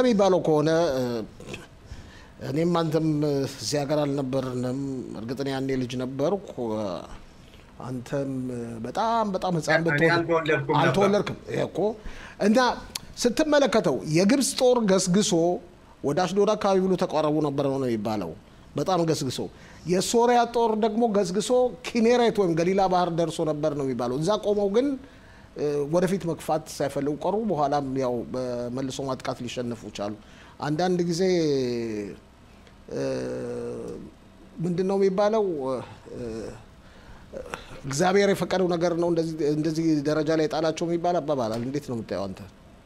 የሚባለው ከሆነ እኔም አንተም እዚህ ሀገር አልነበርንም። እርግጥ እኔ ያኔ ልጅ ነበርኩ። አንተም በጣም በጣም ህፃን እኔ ብትሆን አልተወለድኩም ነበር። አልተወለድክም ይሄ እኮ እና ስትመለከተው የግብፅ ጦር ገስግሶ ወደ አሽዶድ አካባቢ ብሎ ተቃረቡ ነበር ነው የሚባለው። በጣም ገስግሶ የሶሪያ ጦር ደግሞ ገስግሶ ኪኔሬት ወይም ገሊላ ባህር ደርሶ ነበር ነው የሚባለው። እዛ ቆመው ግን እ፣ ወደፊት መግፋት ሳይፈልጉ ቀሩ። በኋላም ያው በመልሶ ማጥቃት ሊሸነፉ ቻሉ። አንዳንድ ጊዜ እ፣ ምንድን ነው የሚባለው እ፣ እግዚአብሔር የፈቀደው ነገር ነው እንደዚህ እንደዚህ ደረጃ ላይ ጣላቸው የሚባል አባባላል። እንዴት ነው የምታየው አንተ?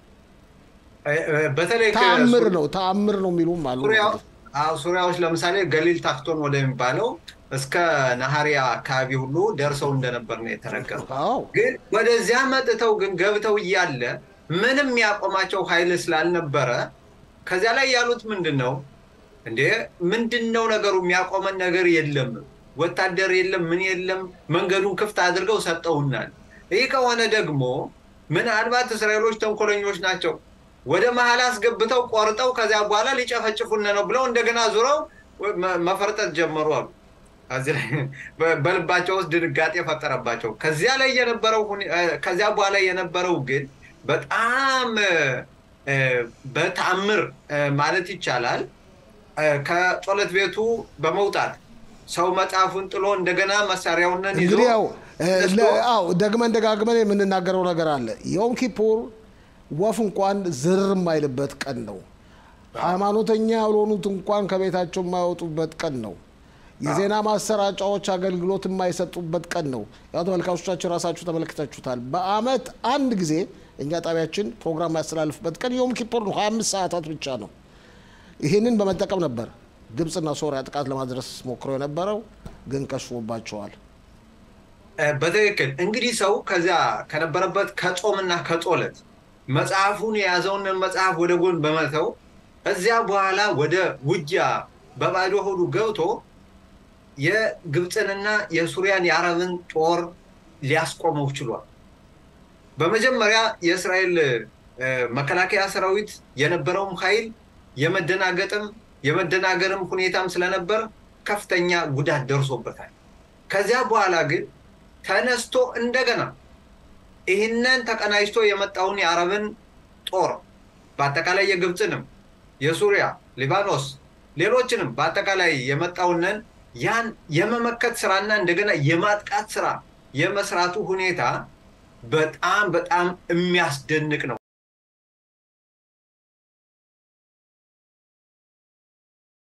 እ- እ- በተለይ ከ- ተአምር ነው ተአምር ነው የሚሉም አሉ። ሱሪያ- አዎ፣ ሱሪያዎች ለምሳሌ ገሊል ታክቶን ወደሚባለው እስከ ናሃሪያ አካባቢ ሁሉ ደርሰው እንደነበር ነው የተነገረው። አዎ ግን ወደዚያ መጥተው ግን ገብተው እያለ ምንም ያቆማቸው ኃይል ስላልነበረ ከዚያ ላይ ያሉት ምንድን ነው እንዴ ምንድን ነው ነገሩ? የሚያቆመን ነገር የለም፣ ወታደር የለም፣ ምን የለም። መንገዱን ክፍት አድርገው ሰጠውናል። ይህ ከሆነ ደግሞ ምናልባት እስራኤሎች ተንኮለኞች ናቸው፣ ወደ መሀል አስገብተው ቆርጠው ከዚያ በኋላ ሊጨፈጭፉን ነው ብለው እንደገና ዙረው መ- መፈርጠጥ ጀመሩ አሉ። ከዚህ ላይ በ- በልባቸው ውስጥ ድንጋጤ ፈጠረባቸው። ከዚያ ላይ የነበረው ሁኔ- እ፣ ከዚያ በኋላ የነበረው ግን በጣም እ፣ እ፣ በተአምር እ፣ ማለት ይቻላል እ፣ ከጸሎት ቤቱ በመውጣት ሰው መጽሐፉን ጥሎ እንደገና መሳሪያውን ይዞ እንግዲህ ያው እ፣ ተነስቶ ለ- አዎ ደግመን ደጋግመን የምንናገረው ነገር አለ። ዮም ኪፑር ወፍ እንኳን ዝር የማይልበት ቀን ነው። ሃይማኖተኛ ያልሆኑት እንኳን ከቤታቸው የማይወጡበት ቀን ነው። የዜና ማሰራጫዎች አገልግሎት የማይሰጡበት ቀን ነው። ያው ተመልካቾቻችን ራሳችሁ ተመልክታችሁታል። በአመት አንድ ጊዜ እኛ ጣቢያችን ፕሮግራም ያስተላልፍበት ቀን ዮም ኪፑር ነው። 25 ሰዓታት ብቻ ነው። ይህንን በመጠቀም ነበር ግብፅና ሶሪያ ጥቃት ለማድረስ ሞክረው የነበረው ግን ከሽፎባቸዋል። እ፣ በትክክል እንግዲህ ሰው ከዚያ ከነበረበት ከጾምና ከጾለት መጽሐፉን የያዘውን መጽሐፍ ወደ ጎን በመተው እዚያ በኋላ ወደ ውጊያ በባዶ ሆዱ ገብቶ የግብፅንና የሱሪያን የአረብን ጦር ሊያስቆመው ችሏል። በመጀመሪያ የእስራኤል እ፣ መከላከያ ሰራዊት የነበረውም ኃይል የመደናገጥም የመደናገርም ሁኔታም ስለነበር ከፍተኛ ጉዳት ደርሶበታል። ከዚያ በኋላ ግን ተነስቶ እንደገና ይህንን ተቀናጅቶ የመጣውን የአረብን ጦር በአጠቃላይ የግብፅንም የሱሪያ፣ ሊባኖስ፣ ሌሎችንም በአጠቃላይ የመጣውንን ያን የመመከት ስራና እንደገና የማጥቃት ስራ የመስራቱ ሁኔታ በጣም በጣም የሚያስደንቅ ነው።